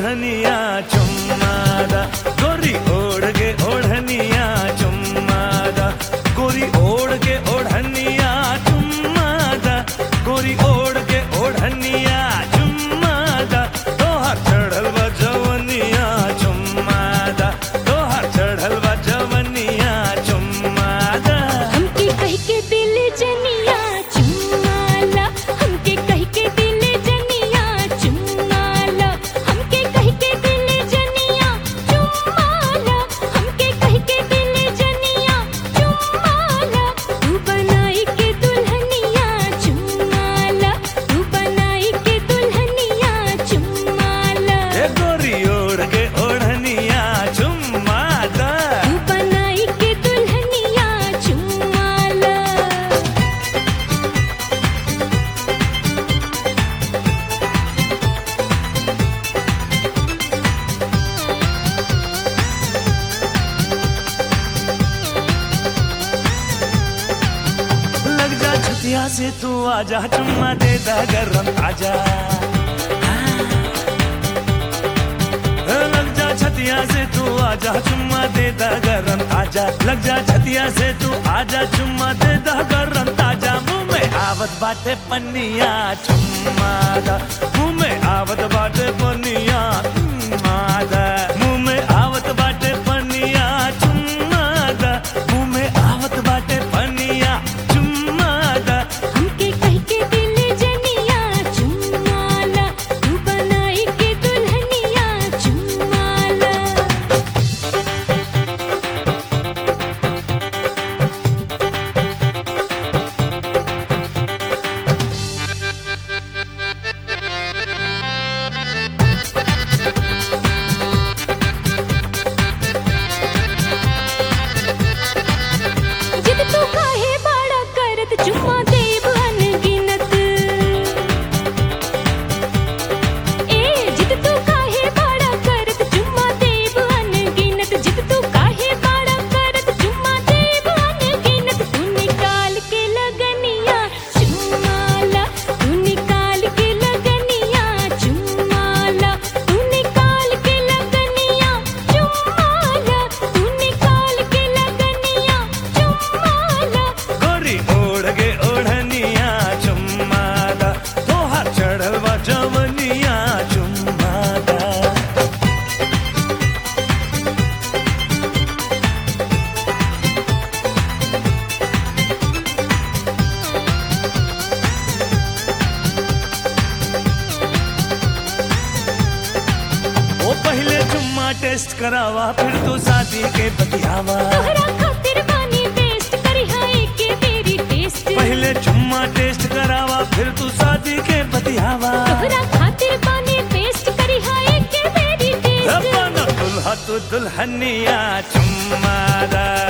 ओढ़निया चुम्मादा गोरी ओढ़ के ओढ़निया चुम्मादा गोरी ओढ़ के ओढ़निया चुम्मादा गोरी ओढ़ के ओढ़निया चुम्मादा तोहर चढ़ल बा जवनिया चुम्मादा तोहर चढ़ल बा जवनिया चुम्मादा हमके कह के दिल जनिया चुमाला हमके कह के दिल जनिया चुमाला हमके कह के दिल जनिया चुमाला हमके कह के दिल जनिया चुमाला तू बनाई के दुल्हनिया चुमाला तू बनाई के दुल्हनिया चुमाला ए गोरी ओढ़ के ओढ़निया चुम्मादा तू बनाई के दुल्हनिया चुमाला लग जा छतिया से तू आजा चुम्मा दे दा गरम आजा लग जा छतिया से तू आजा चुम्मा दे दा गरम आजा लग जा छतिया से तू आजा चुम्मा दे दा गरम ताजा मुंह में आवत बाटे पन्निया चुम्मा दा मुंह में आवत बाटे पन्निया चुम्मा दा मुंह में आवत बाटे पन्निया चुम्मा दा मुंह में आवत बाटे पन्निया चुम्मा दा हमके कह के दिल जनिया चुमाला तू बनाई के दुल्हनिया चुमाला जिद तू काहे बाड़ा करत चुम्मा देब अनगिनत ए जिद तू काहे बाड़ा करत चुम्मा देब अनगिनत जिद तू काहे बाड़ा करत चुम्मा देब अनगिनत तू निकाल के लगनिया चुम्माला तू निकाल के लगनिया चुम्माला तू निकाल के लगनिया चुम्माला तू निकाल के लगनिया चुम्माला गोरी ओढ़ के ओढ़निया चुम्मादा तोहार चढ़ल बा जवनिया चुम्मादा ओ पहले चुम्मा टेस्ट करावा फिर तो शादी के बतियावा तोहरा खातिर बानी बेस्ट करी हाय के तेरी टेस्ट पहले चुम्मा टेस्ट करावा फिर तू शादी के बतियावा तोहरा खातिर बानी बेस्ट करी हाय के तेरी टेस्ट अपन दुल्हा तू दुल्हनिया चुम्मादा